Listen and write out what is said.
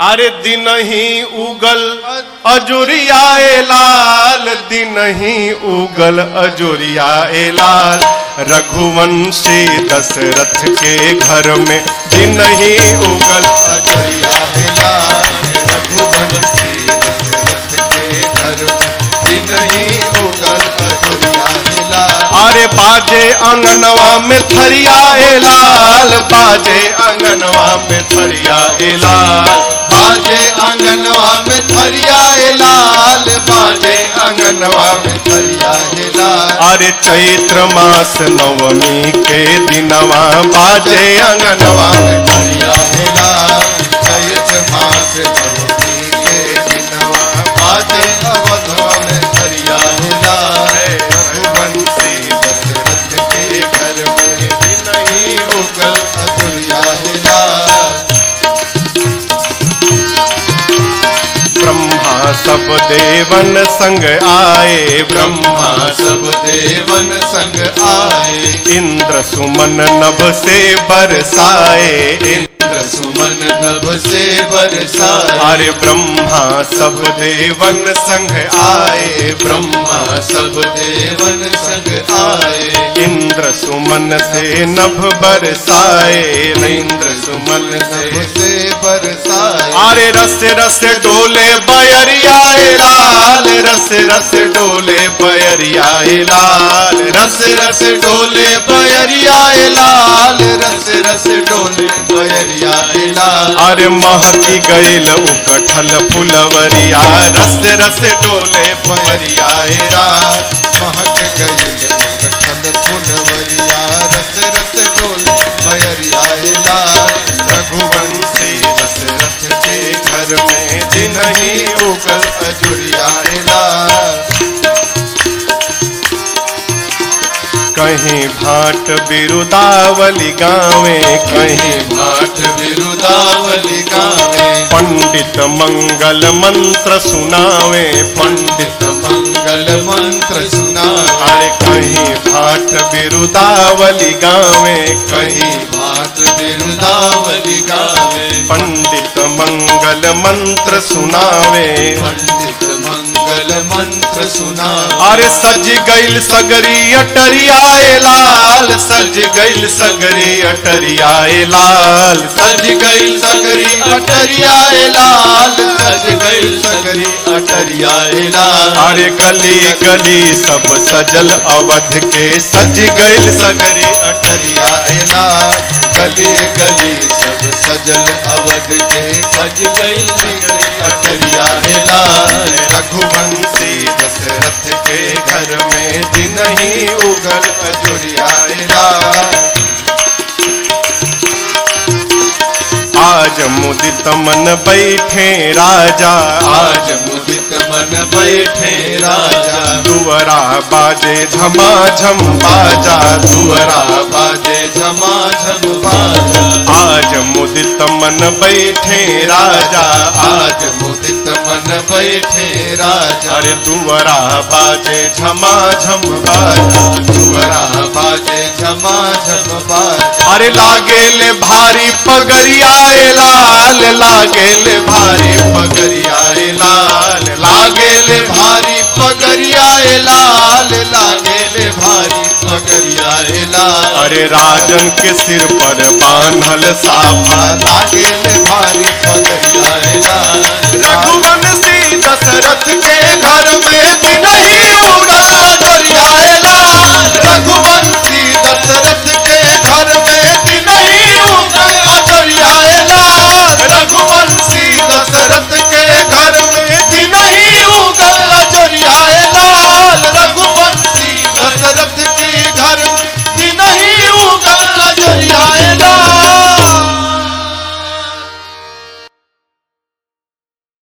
अरे दिन ही उगल अजुरियाए लाल दिन ही उगल अजुरियाए लाल रघुवंशी दशरथ के घर में दिन ही उगल अजरियाए लाल रघुवंशी दशरथ के घर दिन ही उगल अजरियाए लाल अरे बाजे अंगनवा में थरियाए लाल बाजे अंगनवा में थरियाए लाल बाजे आंगनवा में थरियाए लाल बाजे आंगनवा में थरियाए लाल अरे चैत्र मास नवमी के दिनवा बाजे अंगनवा में थरियाए लाल चैत मास नवमी के दिनवा बाजे अवधवा में थरियाए लाल रघुवंशी दशरथ के घर में दिन ही उगल अजरियाए लाल ब्रह्मा सब देवन संग आए ब्रह्मा ब्रह्मा सब देवन संग आए इंद्र सुमन नभ से बरसाए इंद्र सुमन नभ से बरसाए अरे ब्रह्मा सब देवन संग आए ब्रह्मा सब देवन संग आए इंद्र सुमन से नभ बरसाए इंद्र सुमन से नभ से बरसाए अरे रस रस डोले बयरियाए लाल रस रस डोले बयरियाए लाल रस रस डोले बयरियाए लाल रस रस डोले बयरियाए लाल अरे महती गईल उकठल फुलवरिया रस रस डोले बयरियाए लाल महक गई कठल फुलवरिया रस रस डोले बयरियाए लाल रघुवंशी दशरथ के घर में दिन ही उगल अजुरियाए लाल कहीं भाट बिरुदावली गावे कहीं भाट बिरुदावली गावे पंडित मंगल मंत्र सुनावे पंडित मंगल मंत्र सुना अरे कहीं भाट बिरुदावली गावे कहीं कहीं भाट बिरुदावली गावे पंडित मंगल मंत्र सुनावे पंडित मंगल मंत्र सुना अरे सज गईल सगरी अटरियाए लाल सज गईल सगरी अटरियाए लाल सज गई सगरी अटरियाए लाल सज गई सगरी अटरियाए लाल अरे गली गली सब सजल अवध के सज गईल सगरी अटरियाए लाल गली गली सब सजल अवध के सज गई सगरी अटरियाए लाल रघुवंशी दशरथ के घर में दिन ही उगल अजुरियाए लाल आज मुदित मन बैठे राजा आज मुदित मन बैठे राजा दुवरा बाजे झमाझम बाजा दुवरा दुअरा बाजे झमाझम बाजा आज मुदित मन बैठे राजा आज मुदित मन बैठे राजा अरे दुवरा बाजे झमाझम बाजा दुअरा बाजे झमाझम बाजा अरे लागेले भारी पगरियाए लाल लागेले भारी पगरियाए लाल लागेले भारी पगरियाए लाल लागेले भारी पगरियाए लाल अरे राजन के सिर पर बांधल साफा लागेले भारी